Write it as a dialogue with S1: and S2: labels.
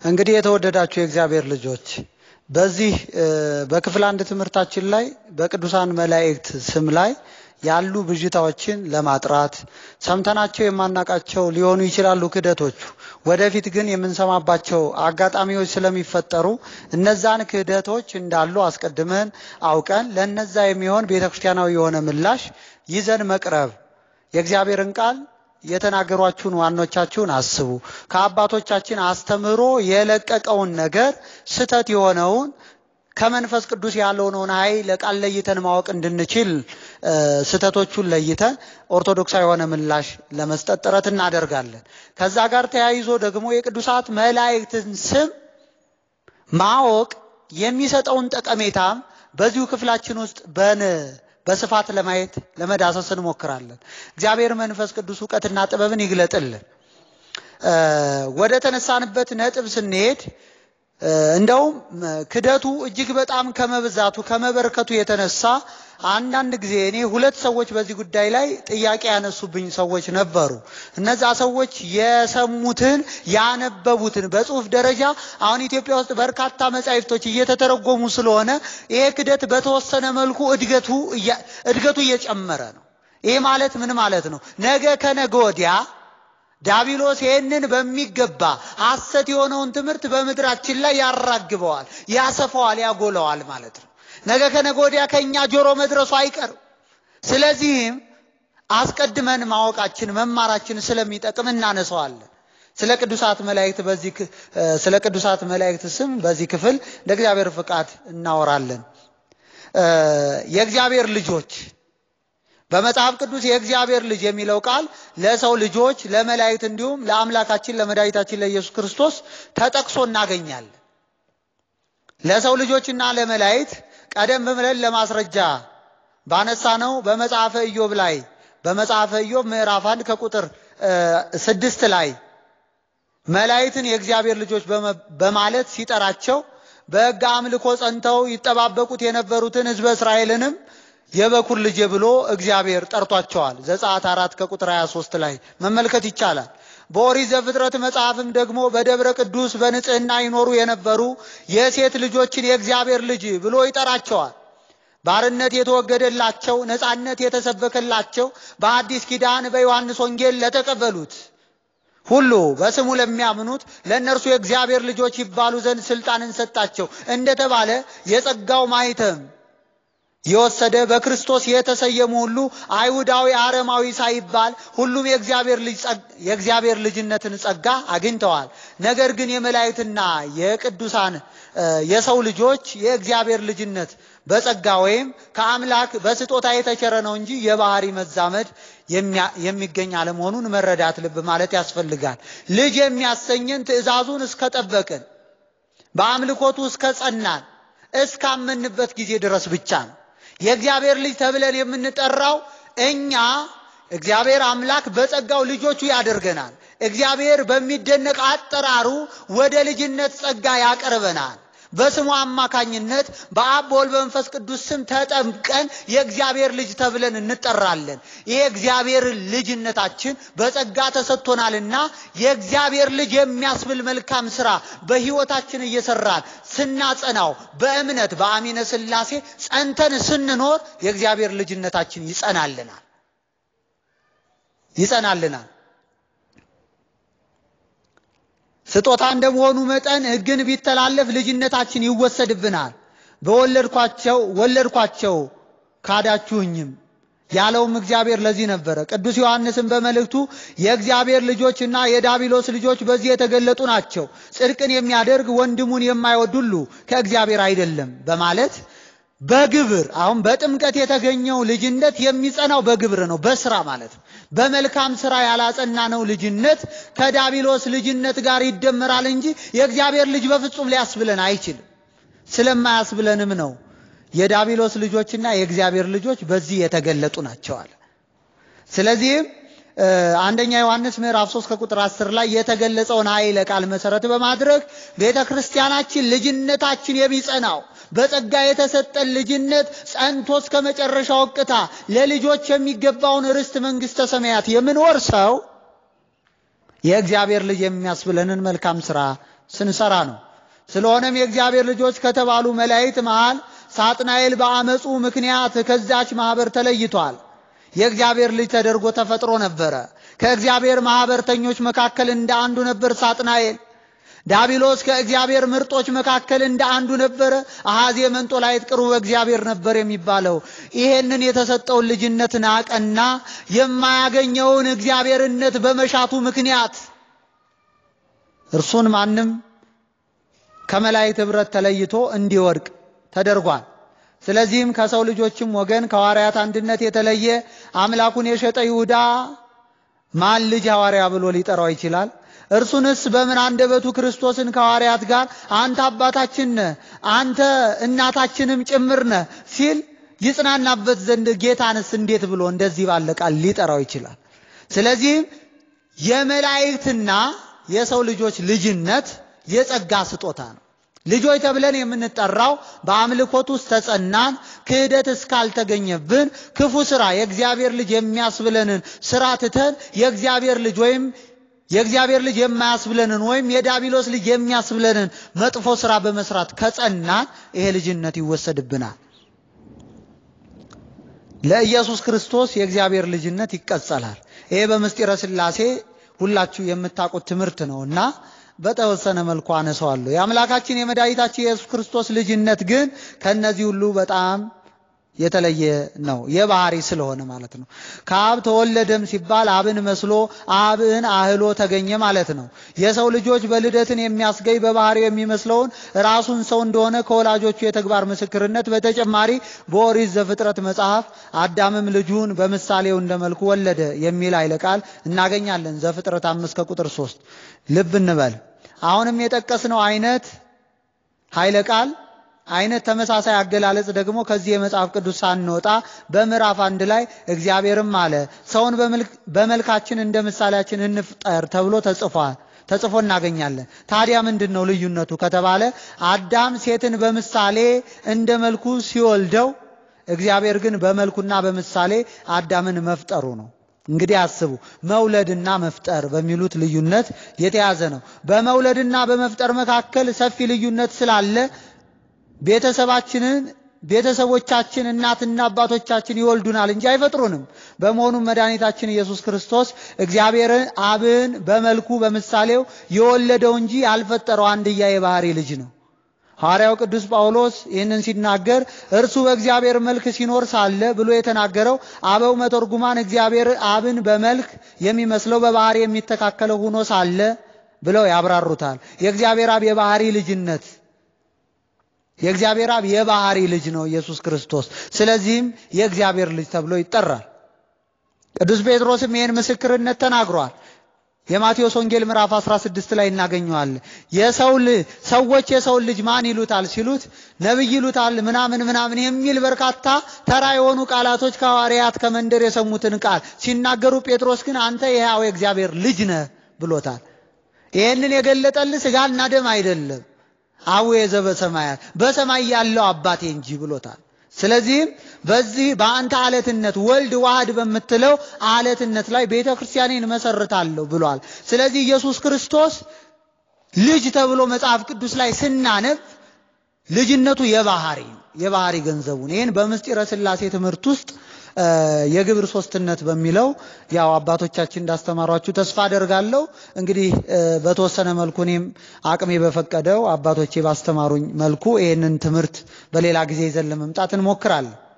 S1: እንግዲህ የተወደዳችሁ የእግዚአብሔር ልጆች በዚህ በክፍል አንድ ትምህርታችን ላይ በቅዱሳን መላእክት ስም ላይ ያሉ ብዥታዎችን ለማጥራት ሰምተናቸው የማናቃቸው ሊሆኑ ይችላሉ ክህደቶቹ። ወደፊት ግን የምንሰማባቸው አጋጣሚዎች ስለሚፈጠሩ እነዛን ክህደቶች እንዳሉ አስቀድመን አውቀን ለነዛ የሚሆን ቤተ ክርስቲያናዊ የሆነ ምላሽ ይዘን መቅረብ የእግዚአብሔርን ቃል የተናገሯችሁን ዋኖቻችሁን አስቡ። ከአባቶቻችን አስተምህሮ የለቀቀውን ነገር ስተት የሆነውን ከመንፈስ ቅዱስ ያለውን ኃይል ቃል ለይተን ማወቅ እንድንችል ስተቶቹን ለይተን ኦርቶዶክሳዊ የሆነ ምላሽ ለመስጠት ጥረት እናደርጋለን። ከዛ ጋር ተያይዞ ደግሞ የቅዱሳት መላእክትን ስም ማወቅ የሚሰጠውን ጠቀሜታም በዚሁ ክፍላችን ውስጥ በን በስፋት ለማየት ለመዳሰስ እንሞክራለን። እግዚአብሔር መንፈስ ቅዱስ እውቀትና ጥበብን ይግለጥልን። ወደ ተነሳንበት ነጥብ ስንሄድ እንደውም ክደቱ እጅግ በጣም ከመብዛቱ ከመበርከቱ የተነሳ አንዳንድ ጊዜ እኔ ሁለት ሰዎች በዚህ ጉዳይ ላይ ጥያቄ ያነሱብኝ ሰዎች ነበሩ። እነዛ ሰዎች የሰሙትን ያነበቡትን በጽሁፍ ደረጃ አሁን ኢትዮጵያ ውስጥ በርካታ መጻሕፍቶች እየተተረጎሙ ስለሆነ ይሄ ክደት በተወሰነ መልኩ እድገቱ እድገቱ እየጨመረ ነው። ይሄ ማለት ምን ማለት ነው? ነገ ከነገ ወዲያ ዳቢሎስ ይህንን በሚገባ ሐሰት የሆነውን ትምህርት በምድራችን ላይ ያራግበዋል፣ ያሰፋዋል፣ ያጎለዋል ማለት ነው። ነገ ከነገ ወዲያ ከእኛ ጆሮ መድረሱ አይቀርም። ስለዚህም አስቀድመን ማወቃችን መማራችን ስለሚጠቅም እናነሰዋለን። ስለ ቅዱሳት መላእክት በዚህ ስለ ቅዱሳት መላእክት ስም በዚህ ክፍል እንደ እግዚአብሔር ፍቃድ እናወራለን። የእግዚአብሔር ልጆች በመጽሐፍ ቅዱስ የእግዚአብሔር ልጅ የሚለው ቃል ለሰው ልጆች፣ ለመላእክት እንዲሁም ለአምላካችን ለመድኃኒታችን ለኢየሱስ ክርስቶስ ተጠቅሶ እናገኛለን። ለሰው ልጆችና ለመላእክት ቀደም ብለን ለማስረጃ ባነሳ ነው በመጽሐፈ ኢዮብ ላይ በመጽሐፈ ኢዮብ ምዕራፍ አንድ ከቁጥር ስድስት ላይ መላእክትን የእግዚአብሔር ልጆች በማለት ሲጠራቸው በሕግ አምልኮ ጸንተው ይጠባበቁት የነበሩትን ሕዝበ እስራኤልንም የበኩር ልጅ ብሎ እግዚአብሔር ጠርቷቸዋል። ዘጸአት አራት ከቁጥር 23 ላይ መመልከት ይቻላል። በኦሪት ዘፍጥረት መጽሐፍም ደግሞ በደብረ ቅዱስ በንጽህና ይኖሩ የነበሩ የሴት ልጆችን የእግዚአብሔር ልጅ ብሎ ይጠራቸዋል። ባርነት የተወገደላቸው ነፃነት የተሰበከላቸው በአዲስ ኪዳን በዮሐንስ ወንጌል ለተቀበሉት ሁሉ በስሙ ለሚያምኑት ለእነርሱ የእግዚአብሔር ልጆች ይባሉ ዘንድ ስልጣንን ሰጣቸው እንደተባለ የጸጋው ማኅተም የወሰደ በክርስቶስ የተሰየሙ ሁሉ አይሁዳዊ፣ አረማዊ ሳይባል ሁሉም የእግዚአብሔር ልጅነትን ጸጋ አግኝተዋል። ነገር ግን የመላእክትና የቅዱሳን የሰው ልጆች የእግዚአብሔር ልጅነት በጸጋ ወይም ከአምላክ በስጦታ የተቸረ ነው እንጂ የባህሪ መዛመድ የሚገኝ አለመሆኑን መረዳት ልብ ማለት ያስፈልጋል። ልጅ የሚያሰኘን ትእዛዙን እስከጠበቅን በአምልኮቱ እስከ ጸናን እስካመንበት ጊዜ ድረስ ብቻ ነው። የእግዚአብሔር ልጅ ተብለን የምንጠራው እኛ እግዚአብሔር አምላክ በጸጋው ልጆቹ ያደርገናል። እግዚአብሔር በሚደነቅ አጠራሩ ወደ ልጅነት ጸጋ ያቀርበናል። በስሙ አማካኝነት በአብ በወልድ በመንፈስ ቅዱስ ስም ተጠምቀን የእግዚአብሔር ልጅ ተብለን እንጠራለን። ይሄ እግዚአብሔር ልጅነታችን በጸጋ ተሰጥቶናልና የእግዚአብሔር ልጅ የሚያስብል መልካም ስራ በሕይወታችን እየሰራን ስናጸናው በእምነት በአሚነ ሥላሴ ጸንተን ስንኖር የእግዚአብሔር ልጅነታችን ይጸናልናል ይጸናልናል። ስጦታ እንደመሆኑ መጠን ሕግን ቢተላለፍ ልጅነታችን ይወሰድብናል። በወለድኳቸው ወለድኳቸው ካዳችሁኝም ያለውም እግዚአብሔር ለዚህ ነበረ። ቅዱስ ዮሐንስም በመልእክቱ የእግዚአብሔር ልጆችና የዳቢሎስ ልጆች በዚህ የተገለጡ ናቸው፣ ጽድቅን የሚያደርግ ወንድሙን የማይወድ ሁሉ ከእግዚአብሔር አይደለም በማለት በግብር አሁን በጥምቀት የተገኘው ልጅነት የሚጸናው በግብር ነው፣ በስራ ማለት ነው። በመልካም ስራ ያላጸናነው ልጅነት ከዳቢሎስ ልጅነት ጋር ይደመራል እንጂ የእግዚአብሔር ልጅ በፍጹም ሊያስብለን አይችልም። ስለማያስብለንም ነው የዳቢሎስ ልጆችና የእግዚአብሔር ልጆች በዚህ የተገለጡ ናቸዋል። ስለዚህም አንደኛ ዮሐንስ ምዕራፍ 3 ከቁጥር 10 ላይ የተገለጸውን ኃይለ ቃል መሰረት በማድረግ ቤተ ክርስቲያናችን ልጅነታችን የሚጸናው በጸጋ የተሰጠን ልጅነት ጸንቶ እስከ መጨረሻው እቅታ ለልጆች የሚገባውን ርስት መንግሥተ ሰማያት የምንወርሰው የእግዚአብሔር ልጅ የሚያስብለንን መልካም ሥራ ስንሰራ ነው። ስለሆነም የእግዚአብሔር ልጆች ከተባሉ መላእክት መሃል ሳጥናኤል በአመፁ ምክንያት ከዛች ማህበር ተለይቷል። የእግዚአብሔር ልጅ ተደርጎ ተፈጥሮ ነበረ። ከእግዚአብሔር ማህበርተኞች መካከል እንደ አንዱ ነበር ሳጥናኤል። ዳቢሎስ ከእግዚአብሔር ምርጦች መካከል እንደ አንዱ ነበረ። አሃዜ መንጦላዕት ቅርቡ እግዚአብሔር ነበር የሚባለው ይሄንን የተሰጠውን ልጅነት ናቀና የማያገኘውን እግዚአብሔርነት በመሻቱ ምክንያት እርሱን ማንም ከመላእክት ኅብረት ተለይቶ እንዲወድቅ ተደርጓል። ስለዚህም ከሰው ልጆችም ወገን ከሐዋርያት አንድነት የተለየ አምላኩን የሸጠ ይሁዳ ማን ልጅ ሐዋርያ ብሎ ሊጠራው ይችላል? እርሱንስ በምን አንደበቱ ክርስቶስን ከሐዋርያት ጋር አንተ አባታችን ነህ፣ አንተ እናታችንም ጭምር ነህ ሲል ይጽናናበት ዘንድ ጌታንስ እንዴት ብሎ እንደዚህ ባለ ቃል ሊጠራው ይችላል? ስለዚህም የመላእክትና የሰው ልጆች ልጅነት የጸጋ ስጦታ ነው። ልጆች ተብለን የምንጠራው በአምልኮት ውስጥ ተጸናን፣ ክህደት እስካልተገኘብን ክፉ ስራ የእግዚአብሔር ልጅ የሚያስብለንን ስራ ትተን የእግዚአብሔር ልጅ ወይም የእግዚአብሔር ልጅ የማያስብለንን ወይም የዳቢሎስ ልጅ የሚያስብለንን መጥፎ ስራ በመስራት ከጸናን ይሄ ልጅነት ይወሰድብናል። ለኢየሱስ ክርስቶስ የእግዚአብሔር ልጅነት ይቀጸላል። ይሄ በምስጢረ ሥላሴ ሁላችሁ የምታውቁት ትምህርት ነውና በተወሰነ መልኩ አነሳዋለሁ። የአምላካችን የመድኃኒታችን የኢየሱስ ክርስቶስ ልጅነት ግን ከነዚህ ሁሉ በጣም የተለየ ነው። የባህሪ ስለሆነ ማለት ነው። ከአብ ተወለደም ሲባል አብን መስሎ አብን አህሎ ተገኘ ማለት ነው። የሰው ልጆች በልደትን የሚያስገኝ በባህሪው የሚመስለውን ራሱን ሰው እንደሆነ ከወላጆቹ የተግባር ምስክርነት በተጨማሪ በኦሪት ዘፍጥረት መጽሐፍ አዳምም ልጁን በምሳሌው እንደ መልኩ ወለደ የሚል ኃይለ ቃል እናገኛለን። ዘፍጥረት አምስት ከቁጥር ሶስት ልብ እንበል። አሁንም የጠቀስነው አይነት ኃይለ ቃል አይነት ተመሳሳይ አገላለጽ ደግሞ ከዚህ የመጽሐፍ ቅዱስ ሳንወጣ በምዕራፍ አንድ ላይ እግዚአብሔርም አለ ሰውን በመልካችን እንደ ምሳሌያችን እንፍጠር ተብሎ ተጽፏል ተጽፎ እናገኛለን። ታዲያ ምንድን ነው ልዩነቱ ከተባለ አዳም ሴትን በምሳሌ እንደ መልኩ ሲወልደው፣ እግዚአብሔር ግን በመልኩና በምሳሌ አዳምን መፍጠሩ ነው። እንግዲህ አስቡ፣ መውለድና መፍጠር በሚሉት ልዩነት የተያዘ ነው። በመውለድና በመፍጠር መካከል ሰፊ ልዩነት ስላለ ቤተሰባችንን ቤተሰቦቻችን እናትና አባቶቻችን ይወልዱናል እንጂ አይፈጥሩንም። በመሆኑም መድኃኒታችን ኢየሱስ ክርስቶስ እግዚአብሔርን አብን በመልኩ በምሳሌው የወለደው እንጂ ያልፈጠረው አንድያ የባህሪ ልጅ ነው። ሐዋርያው ቅዱስ ጳውሎስ ይህንን ሲናገር እርሱ በእግዚአብሔር መልክ ሲኖር ሳለ ብሎ የተናገረው አበው መተርጉማን እግዚአብሔር አብን በመልክ የሚመስለው በባህሪ የሚተካከለው ሆኖ ሳለ ብለው ያብራሩታል። የእግዚአብሔር አብ የባህሪ ልጅነት የእግዚአብሔር አብ የባህሪ ልጅ ነው ኢየሱስ ክርስቶስ። ስለዚህም የእግዚአብሔር ልጅ ተብሎ ይጠራል። ቅዱስ ጴጥሮስም ይህን ምስክርነት ተናግሯል። የማቴዎስ ወንጌል ምዕራፍ 16 ላይ እናገኘዋለን። የሰው ሰዎች የሰውን ልጅ ማን ይሉታል ሲሉት ነቢይ ይሉታል ምናምን ምናምን የሚል በርካታ ተራ የሆኑ ቃላቶች ከሐዋርያት ከመንደር የሰሙትን ቃል ሲናገሩ፣ ጴጥሮስ ግን አንተ የሕያው የእግዚአብሔር ልጅ ነህ ብሎታል። ይህንን የገለጠልህ ሥጋና ደም አይደለም አቡየ ዘበሰማያት በሰማይ ያለው አባቴ እንጂ ብሎታል። ስለዚህም በዚህ በአንተ አለትነት ወልድ ዋህድ በምትለው አለትነት ላይ ቤተ ክርስቲያኔን መሰርታለሁ ብሏል። ስለዚህ ኢየሱስ ክርስቶስ ልጅ ተብሎ መጽሐፍ ቅዱስ ላይ ስናነብ ልጅነቱ የባህሪ የባህሪ ገንዘቡን ይህን በምስጢረ ሥላሴ ትምህርት ውስጥ የግብር ሶስትነት በሚለው ያው አባቶቻችን እንዳስተማሯችሁ ተስፋ አደርጋለሁ። እንግዲህ በተወሰነ መልኩ እኔም አቅሜ በፈቀደው አባቶቼ ባስተማሩኝ መልኩ ይህንን ትምህርት በሌላ ጊዜ ይዘን ለመምጣት እንሞክራለን።